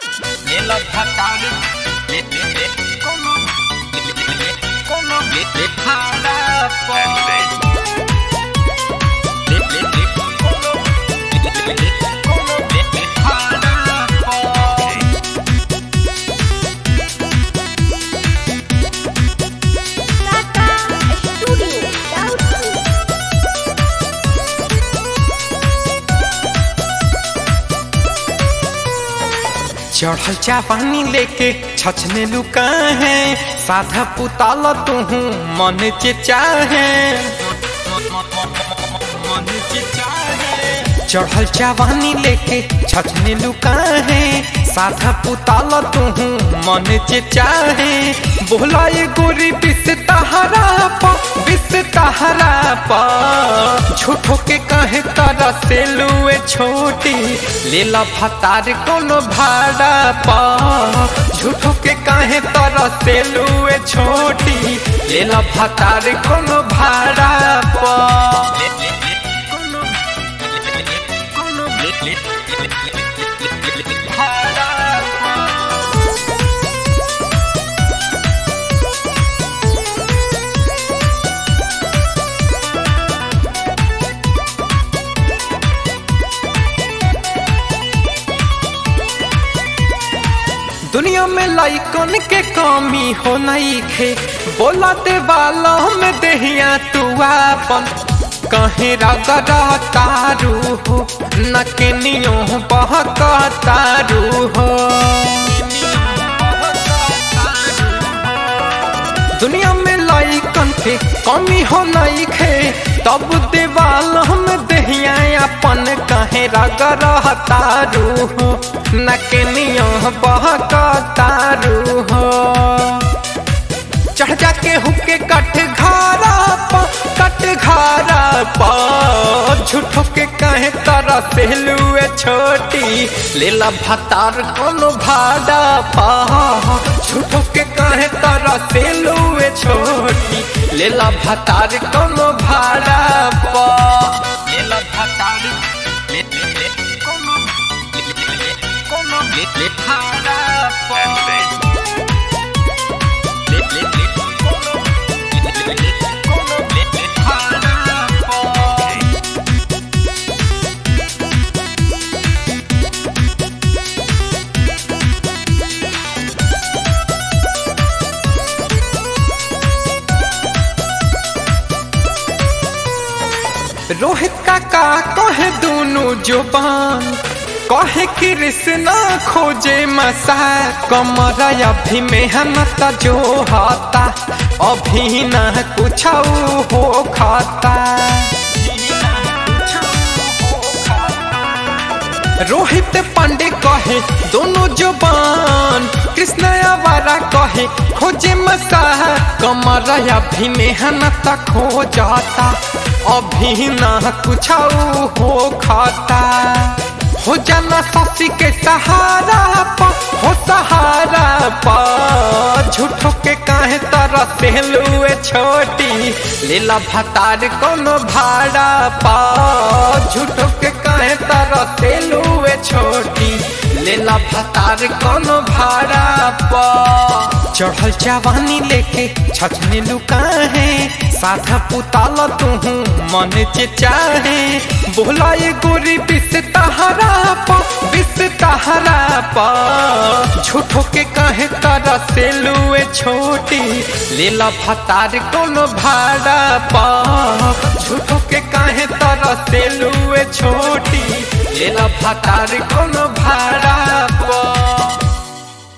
Nella patale, le le le, como le le le, como le le para po. Le le le, como le le le, como le le para po. Tata Studio Doubtful. चढ़ल चापानी लेके छछने लुका है साधा पुताल तू मन के चाहे मन के चाहे चढ़ल चावानी लेके छछने लुका है साधा पुताल तू मन के चाहे बोला ये गोरी बिस तहरा पा बिस तहरा पा झूठो के कहे तारा से लुए छोटी लेला भतार कोनो भाड़ा पा झूठो के कहे तारा से लुए छोटी लेला भतार कोनो भाड़ा पा ले ले ले, como le le le, como le le le, le le le para po. दुनिया में लाइकन के कमी हो नहीं खे बोला दे वाला में देहिया तू आपन कहीं रगड़ा तारू हो न के नियो बहक तारू हो दुनिया में लाइकन के कमी हो नहीं खे तब देवाल हम दहिया अपन कहे रगड़ तारू हो न के नियो बहक तारू हो चढ़ जाके हुके कट घारा पा कट घारा पा झूठो के कहे तारा पहलुए छोटी लेला भतार कोनो भाड़ा पा झूठो के कहे तारा पहलुए छोटी लेला भतार कोनो भाड़ा पा Nella patale, le le le, como le le le, como le le para po. Le le le, como le le le, como le le para po. Rohit काका कहे दोनों जुबान कहे कृष्णा खोजे मसा कमर अभी मेहनत जो हाता अभी न कुछ हो खाता रोहित पांडे कहे दोनों जुबान कृष्ण आवारा कहे खोजे मसा कमर अभी मेहनत खो जाता अभी ना कुछ हो खाता हो जाना सासी के सहारा पा हो सहारा पा झूठो के काहे तारा सेलुए छोटी लीला भतार कोनो भाड़ा पा झूठो के काहे तारा सेलुए छोटी लीला भतार कोनो भाड़ा पा चढ़ल जवानी लेके छछने लुका है साधा पुताल तू मन के चाहे बोला ये गोरी बिस तहरा पा बिस तहरा पा झूठो के कहे तारा से लुए छोटी लेला भतार कोनो भाड़ा पा झूठो के कहे तारा से लुए छोटी लेला भतार कोनो भाड़ा पा